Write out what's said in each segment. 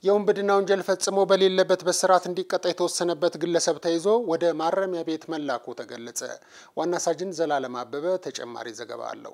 የውንብድና ወንጀል ፈጽሞ በሌለበት በስርዓት እንዲቀጣ የተወሰነበት ግለሰብ ተይዞ ወደ ማረሚያ ቤት መላኩ ተገለጸ። ዋና ሳጅን ዘላለም አበበ ተጨማሪ ዘገባ አለው።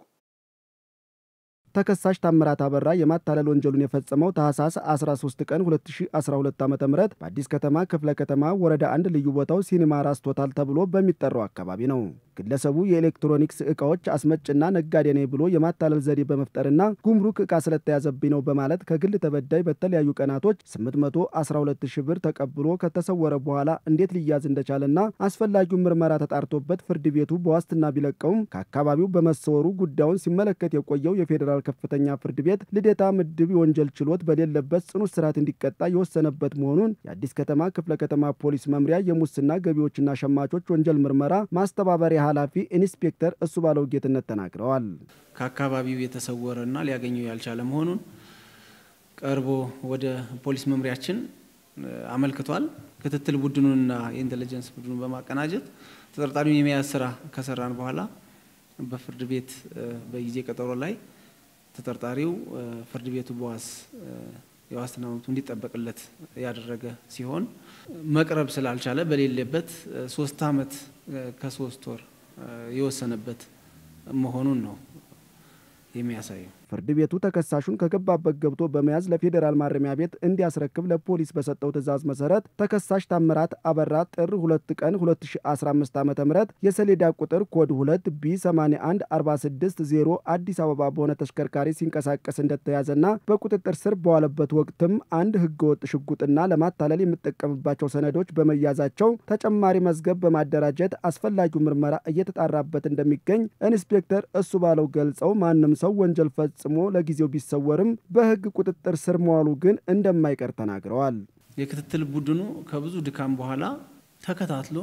ተከሳሽ ታምራት አበራ የማታለል ወንጀሉን የፈጸመው ታህሳስ 13 ቀን 2012 ዓ ም በአዲስ ከተማ ክፍለ ከተማ ወረዳ አንድ ልዩ ቦታው ሲኒማ ራስ ቶታል ተብሎ በሚጠራው አካባቢ ነው። ግለሰቡ የኤሌክትሮኒክስ ዕቃዎች አስመጭና ነጋዴ ነኝ ብሎ የማታለል ዘዴ በመፍጠርና ጉምሩክ ዕቃ ስለተያዘብኝ ነው በማለት ከግል ተበዳይ በተለያዩ ቀናቶች 812 ሺህ ብር ተቀብሎ ከተሰወረ በኋላ እንዴት ሊያዝ እንደቻለና አስፈላጊው ምርመራ ተጣርቶበት ፍርድ ቤቱ በዋስትና ቢለቀውም ከአካባቢው በመሰወሩ ጉዳዩን ሲመለከት የቆየው የፌዴራል ከፍተኛ ፍርድ ቤት ልደታ ምድብ የወንጀል ችሎት በሌለበት ጽኑ እስራት እንዲቀጣ የወሰነበት መሆኑን የአዲስ ከተማ ክፍለ ከተማ ፖሊስ መምሪያ የሙስና ገቢዎችና ሸማቾች ወንጀል ምርመራ ማስተባበሪያ ኃላፊ ኢንስፔክተር እሱ ባለው ጌትነት ተናግረዋል። ከአካባቢው የተሰወረና ሊያገኘው ያልቻለ መሆኑን ቀርቦ ወደ ፖሊስ መምሪያችን አመልክቷል። ክትትል ቡድኑንና የኢንቴሊጀንስ ቡድኑን በማቀናጀት ተጠርጣሪውን የመያዝ ስራ ከሰራን በኋላ በፍርድ ቤት በጊዜ ቀጠሮ ላይ ተጠርጣሪው ፍርድ ቤቱ በዋስ የዋስትና መብቱ እንዲጠበቅለት ያደረገ ሲሆን መቅረብ ስላልቻለ በሌለበት ሶስት ዓመት ከሶስት ወር የወሰነበት መሆኑን ነው የሚያሳየው። ፍርድ ቤቱ ተከሳሹን ከገባበት ገብቶ በመያዝ ለፌዴራል ማረሚያ ቤት እንዲያስረክብ ለፖሊስ በሰጠው ትዕዛዝ መሰረት ተከሳሽ ታምራት አበራ ጥር 2 ቀን 2015 ዓ ም የሰሌዳ ቁጥር ኮድ 2 ቢ 81460 አዲስ አበባ በሆነ ተሽከርካሪ ሲንቀሳቀስ እንደተያዘና በቁጥጥር ስር በዋለበት ወቅትም አንድ ህገወጥ ሽጉጥና ለማታለል የሚጠቀምባቸው ሰነዶች በመያዛቸው ተጨማሪ መዝገብ በማደራጀት አስፈላጊው ምርመራ እየተጣራበት እንደሚገኝ ኢንስፔክተር እሱ ባለው ገልጸው ማንም ሰው ወንጀል ፈጽሞ ለጊዜው ቢሰወርም በህግ ቁጥጥር ስር መዋሉ ግን እንደማይቀር ተናግረዋል። የክትትል ቡድኑ ከብዙ ድካም በኋላ ተከታትሎ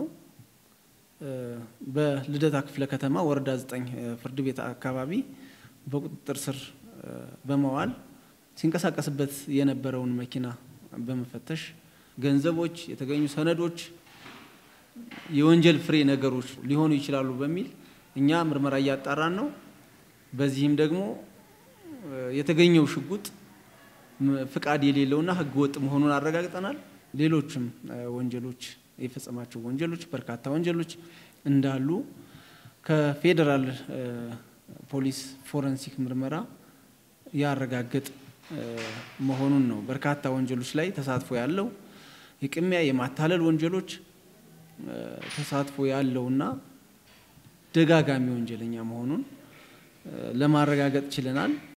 በልደታ ክፍለ ከተማ ወረዳ 9 ፍርድ ቤት አካባቢ በቁጥጥር ስር በመዋል ሲንቀሳቀስበት የነበረውን መኪና በመፈተሽ ገንዘቦች፣ የተገኙ ሰነዶች የወንጀል ፍሬ ነገሮች ሊሆኑ ይችላሉ በሚል እኛ ምርመራ እያጣራን ነው። በዚህም ደግሞ የተገኘው ሽጉጥ ፍቃድ የሌለውና ህገ ወጥ መሆኑን አረጋግጠናል። ሌሎችም ወንጀሎች የፈጸማቸው ወንጀሎች በርካታ ወንጀሎች እንዳሉ ከፌዴራል ፖሊስ ፎረንሲክ ምርመራ ያረጋግጥ መሆኑን ነው። በርካታ ወንጀሎች ላይ ተሳትፎ ያለው የቅሚያ የማታለል ወንጀሎች ተሳትፎ ያለውና ደጋጋሚ ወንጀለኛ መሆኑን ለማረጋገጥ ችለናል።